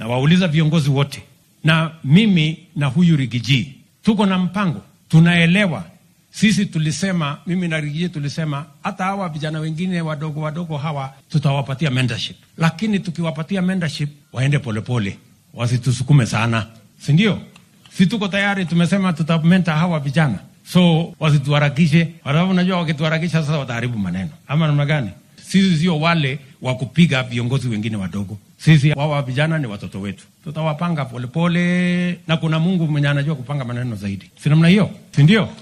na wauliza viongozi wote, na mimi na huyu Rigiji tuko na mpango, tunaelewa sisi tulisema, mimi na Rigiji tulisema hata hawa vijana wengine wadogo wadogo hawa tutawapatia mentorship, lakini tukiwapatia mentorship waende polepole, wasitusukume sana, si ndio? Si tuko tayari, tumesema tutamenta hawa vijana, so wasituharakishe, kwa sababu unajua wakituharakisha sasa wataharibu maneno, ama namna gani? Sisi sio wale wa kupiga viongozi wengine wadogo. Sisi wawa vijana ni watoto wetu, tutawapanga polepole, na kuna Mungu mwenye anajua kupanga maneno zaidi, si namna hiyo, si ndio?